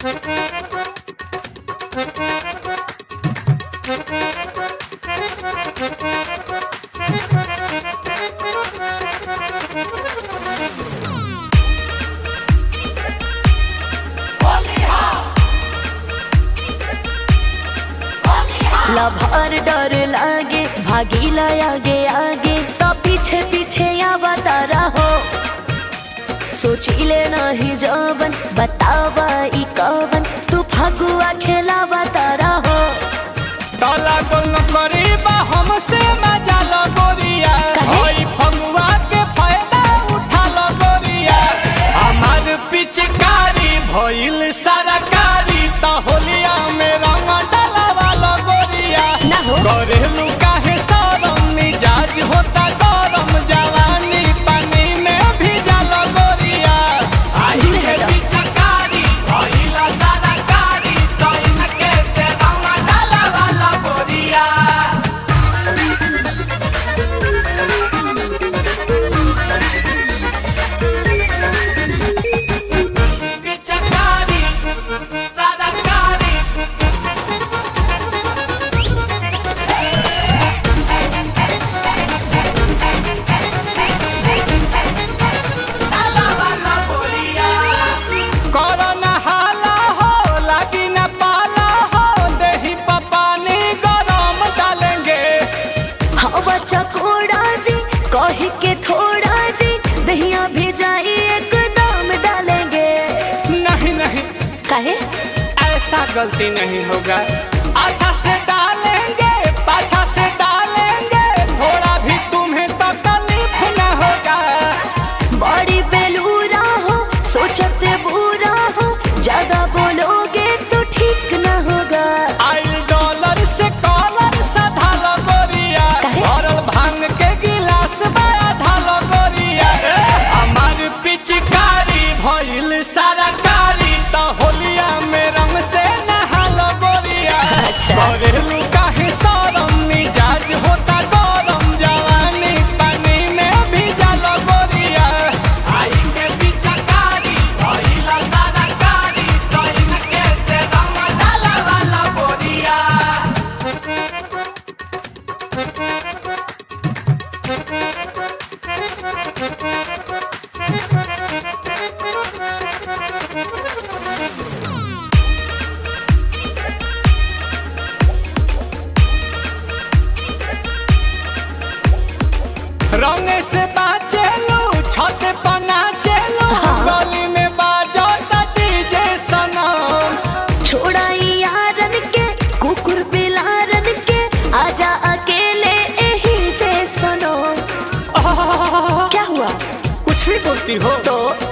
Lover डर लागे भागीला आगे आगे तो पीछे पीछे आवा तारा हो सोचिले नहीं जवन बतावा ई कवन तू फगुआ खेलावा तारा हो काला गोल करीबा हमसे मजा लो गोरिया काहे? ओई फगुआ के फायदा उठा लो गोरिया हमार पिचकारी भइल सरकारी त होलिया में रंग डलवा लो गोरिया ना हो। करेलू काहे सरम मिजाज होता गरम जवानी पानी में भिजा लो गोरिया आई दूर है हटो। पिचकारी भइल सरकारी त इनके से रंग डलवा लो गोरिया पिचकारी सरकारी कोरोना हाला हो लागी न पाला हो दही पपानी गरम डालेंगे हाँ बच्चा कोड़ा जी कही के थोड़ा जी दहिया भेजाई एकदम डालेंगे नहीं नहीं काहे ऐसा गलती नहीं होगा अच्छा से डालेंगे पाछा से डालेंगे थोड़ा भी तुम्हें तकलीफ न होगा बड़ी बेलूरा हो सोचते बुरा हो ज्यादा बोलोगे तो ठीक न होगा आई डॉलर से कॉलर सधा लगोरिया काहे? भरल भांग के गिलास बड़ा धालो गोरिया हमार पिचकारी भइल सरकारी त होलिया में रंग से नहालो गोरिया अच्छा। घरेलू काहे सरम मिजाज होता गरम जवानी पानी में भिजा गोरिया आई के पिचकारी भइल सरकारी त इनके से रंग डालवा गोरिया रंग से बाचे लो छत पना चलो हाँ। गली में बाजो त डीजे सनम छोड़ा यारन के कुकुर बिलारन के आजा अकेले यही जे सुनो क्या हुआ कुछ भी बोलती हो तो